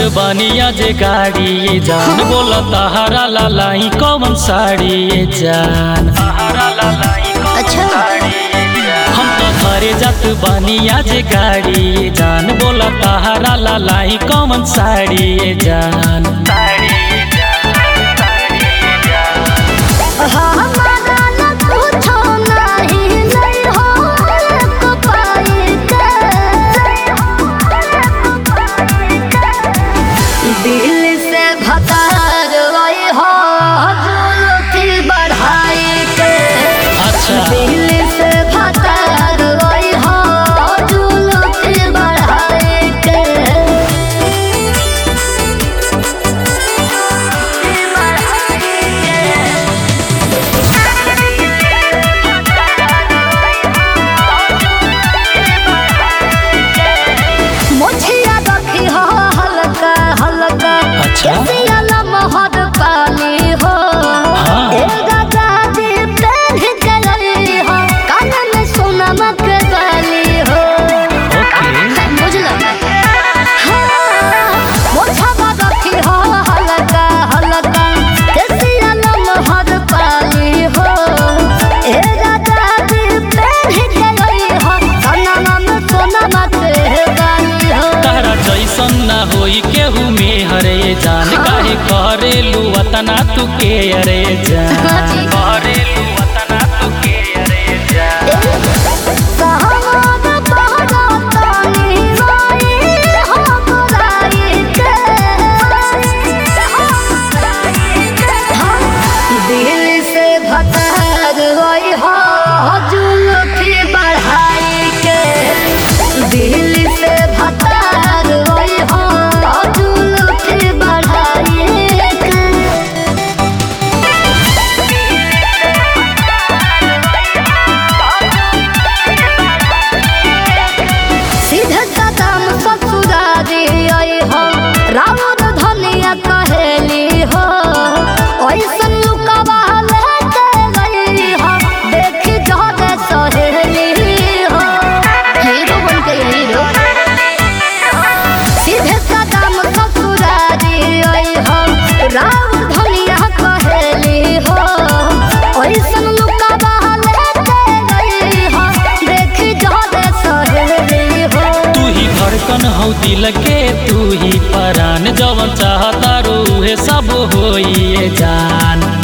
बनिया जे गाड़ी ये जान बोला तहारा लालाई कौन साड़ी ये जान अच्छा हम तो घरे जात बनिया जे गाड़ी ये जान बोला तहारा लालाई कौन साड़ी ये जान हमारा न पूछो नहीं नहीं हो को पाई दिल से भतार वही हो जुलती बढ़ाई के अच्छा दिल से भतार वही हो जुलती बढ़ाई के मुझिया रखी हो हल्का हल्का अच्छा। कैसिया लमहर पानी हो हाँ। ए राजा जी पहन के लई हो कान में सोनम के बाली हो ओके बुझलो हाँ, मुझिया रखी हो हल्का हल्का कैसिया लमहर पानी हो ए राजा जी पहन के लई हो कान में सोनम के बाली हो तारा जैसन ना होई केहू में हरे जान काहे करेलू वतना तू के अरे जान करेलू वतना तू के अरे जान सावन पहरा तानी माई हो बुराई के दिल से भतार होई हो जुलफी बढ़ाई के दिल से भतार होई हो जुलफी बढ़ाई के सीधे कदम ससुरारी आई हो राउर धनिया कहेली हो ऐसन लुकवा लेके गई हो देखी जहरे सहेली हो हीरो बन के हीरो सीधे कदम ससुरारी आई हो राउर धनिया कहेली हो ऐसन लुकवा लेके गई हो देखी जहरे सहेली हो तू ही धड़कन हौ दिल के तू ही परान जवन चाहता रूहे सब होई ये जान